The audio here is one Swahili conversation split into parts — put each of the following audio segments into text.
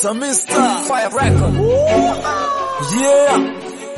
Samista Fire Record. Yeah.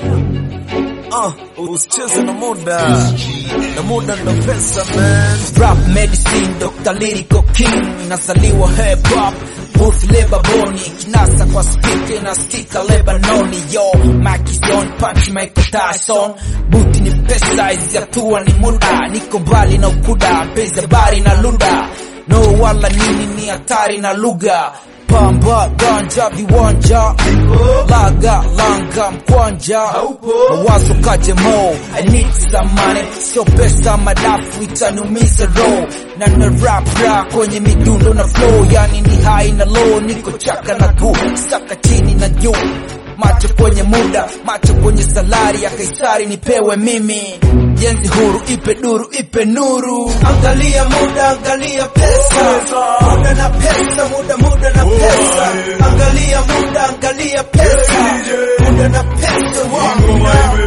Uh, usicheze na muda na muda ndo pesa man. Rap medicine Dr. Lyrical King Nazaliwa hip hop Booth Lebaboni Kinasa kwa speaker na stika Lebanoni Yo, Mike is on punch Michael Tyson Booth ni pesa hizi hatua ni muda Niko mbali na ukuda Mpenzi habari na luda No wala nini ni hatari na lugha Pamba, ganja, viwanja Laga, langa, mkwanja Mawazo kaje mo I need some money Sio pesa madafu itaniumiza roho Na na rap rap kwenye midundo na flow Yani ni high na low Niko chaka na gu Saka chini na juu Macho kwenye muda, macho kwenye salari ya Kaisari nipewe mimi Jenzi huru, ipe duru, ipe nuru Angalia muda, angalia pesa Muda na pesa, muda, muda na pesa Angalia muda, angalia pesa Muda na pesa, wangu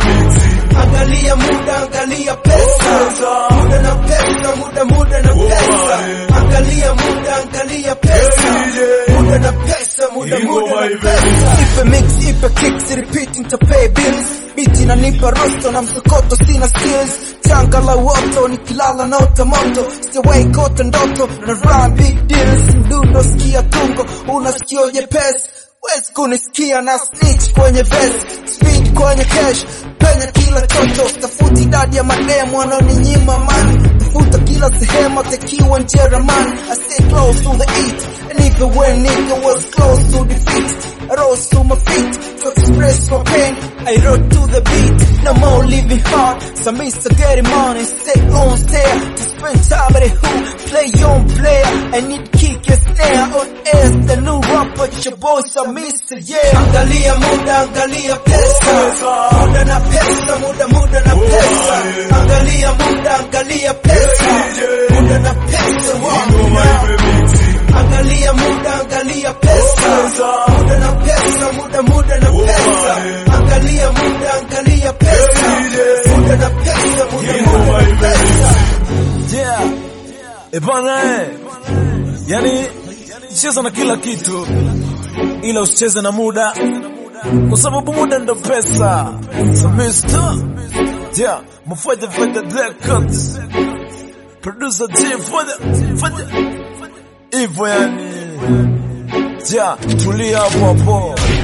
na Angalia muda, angalia pesa Muda na pesa, muda, muda na pesa Angalia muda, angalia pesa Muda na pesa, muda, muda na pesa Ipe mix, ipe kicks, repeating to pay bills Biti nanipa rosto na msokoto sina skills Changa la woto nikilala na moto Sijawahi kota ndoto na run big deals Mdundo sikia tungo unasikio jepesi Wezi kunisikia na snitch kwenye vest Speed kwenye cash Penya kila chocho Tafuti idadi ya mademu wanaoninyima man Tafuta kila sehemu tekiwa njera man I stay close to the eat And even when nigga was close to defeat I rose to my feet to express my pain I wrote to the beat No more living hard Some Mr. getting money Stay on stare To spend time with who Play on player I need kick and snare On air The new rapper Your boy some Mr. Yeah Angalia muda Angalia pesa Muda na pesa Muda muda na pesa Angalia muda Angalia pesa Muda na pesa Wangu na Angalia muda, angalia pesa. Muda na pesa, muda muda na pesa. Angalia muda, angalia pesa. Muda na pesa, muda muda na pesa. Yeah. E bana eh. Yani cheza na kila kitu ila usicheze na muda kwa sababu muda ndo pesa. Samista. Yeah, mfanya fanya records. Producer team fanya fanya hivyo yani. Yeah, tulia hapo hapo.